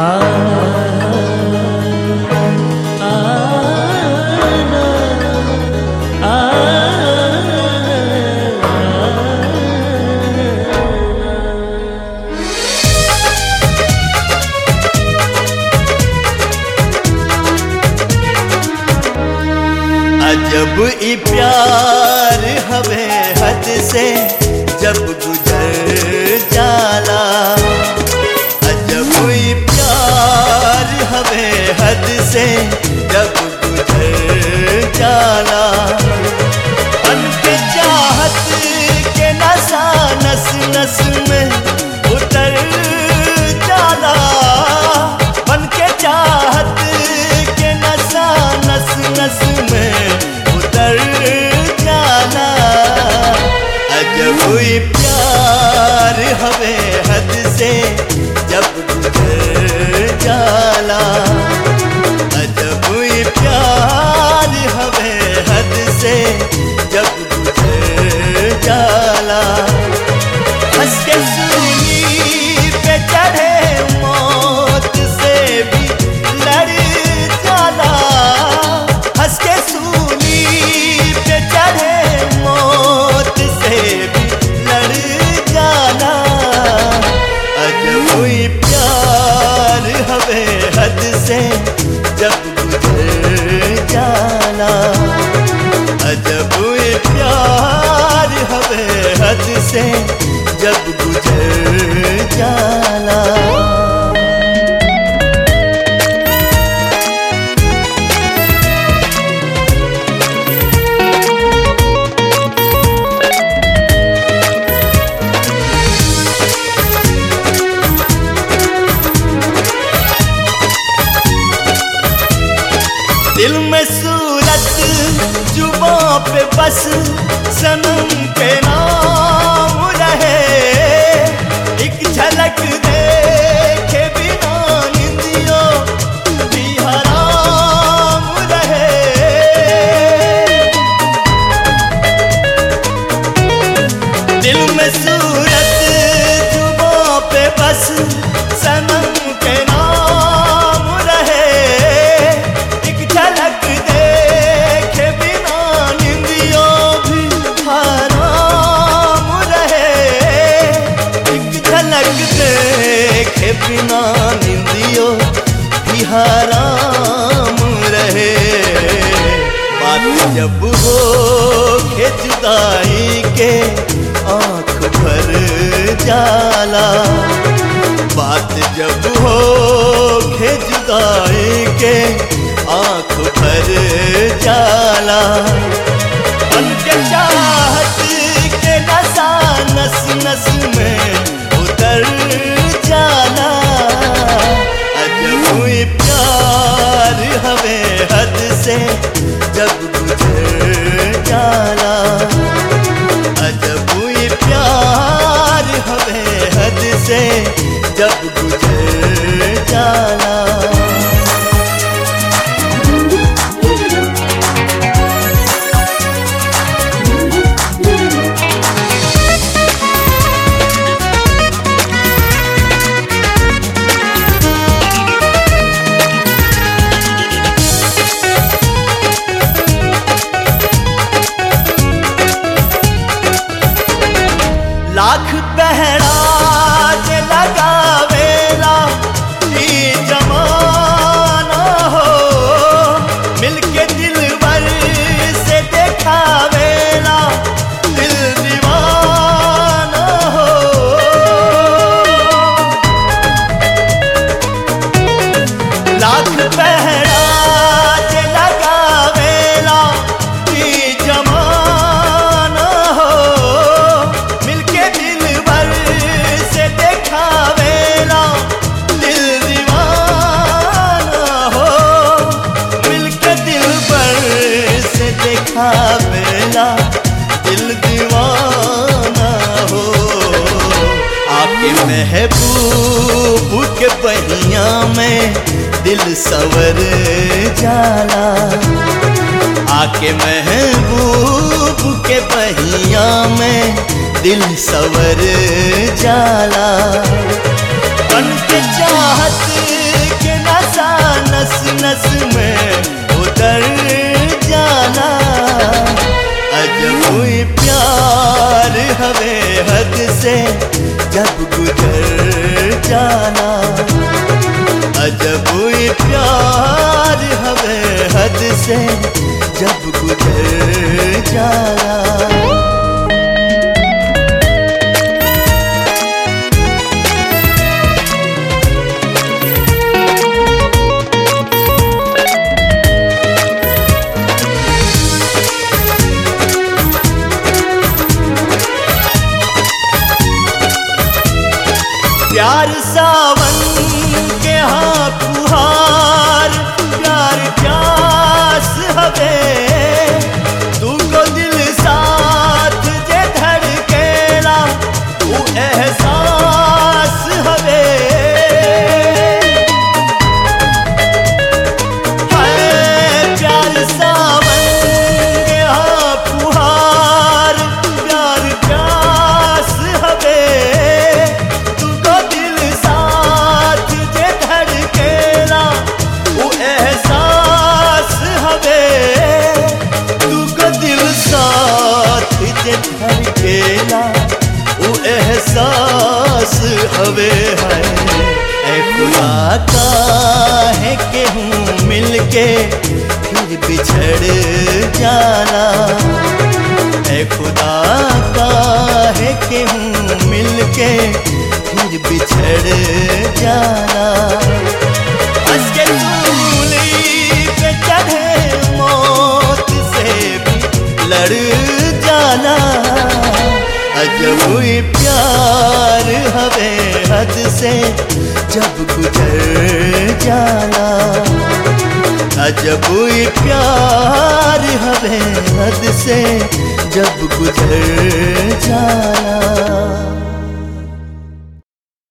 अजब ई प्यार हवे हद से जब गुजर जाला अजब ई प्यार हवे हद से जब गुजर जाला बन के चाहत के नशा नस नस में उतर जाला बन के चाहत के नशा नस नस में उतर जाला अजब ही प्यार हवे हद से जब गुजर जाला अजब ही प्यार हवे हद से जब गुजर जाला हंस के सूली पे चढ़े मौत से भी लड़ जाला हंस के सूली पे चढ़े मौत से भी लड़ जाला अजब ही प्यार हवे हद से जब गुजर जाला अजब ही प्यार हवे हद से जब गुजर जाला दिल में सूरत जुबों पे बस सनम के नाम रहे एक झलक देखे बिना निंदियों भी हराम रहे दिल में सूरत जुबों पे बस सनम के नाम रहे एक झलक देखे बिना निंदियों भी हराम रहे एक झलक देखे बिना निंदियों भी हराम रहे बात जब हो के जुदाई के आंख भर जाला बात जब हो के जुदाई के आंख भर जाला बन के चाहत के नशा नस नस में उतर जाला अजब ही प्यार हवे हद से जब गुजर जाला अजब ही प्यार हवे हद से जब गुजर जाला लाख पहराज लगावेला ई जमाना हो मिलके दिलवर से देखावेला दिल दीवाना हो लाख पहराज लगावेला ई जमाना हो मिलके दिलवर से देखावेला दिल दीवाना हो मिलके दिलवर से देखावेला दिल दीवाना हो आपके महबूब के बहिया में दिल सवर जाला आके महबूब के बहिया में दिल सवर जाला बन के चाहत से जब गुजर जाना अजब ये प्यार हवे हद से जब गुजर जाना प्यार सावन के हाँ फुहार प्यार प्यास हवे तू को दिल साथ जे धड़केला तू एहसास हवे हाय प्यार सावन के हाँ फुहार प्यार प्यास हवे तुको दिल साथ जे धड़केला वो एहसास हवे तुको दिल साथ जे धड़केला वो एहसास हवे है ए खुदा का है के हूँ मिलके फिर बिछड़ जाना ए खुदा का है के हूँ मिलके फिर बिछड़ जाना हंस के सूली पे चढ़े मौत से भी लड़ जाना अजब ही प्यार हवे हद से जब गुजर जाना अजब ही प्यार हवे हद से जब गुजर जाना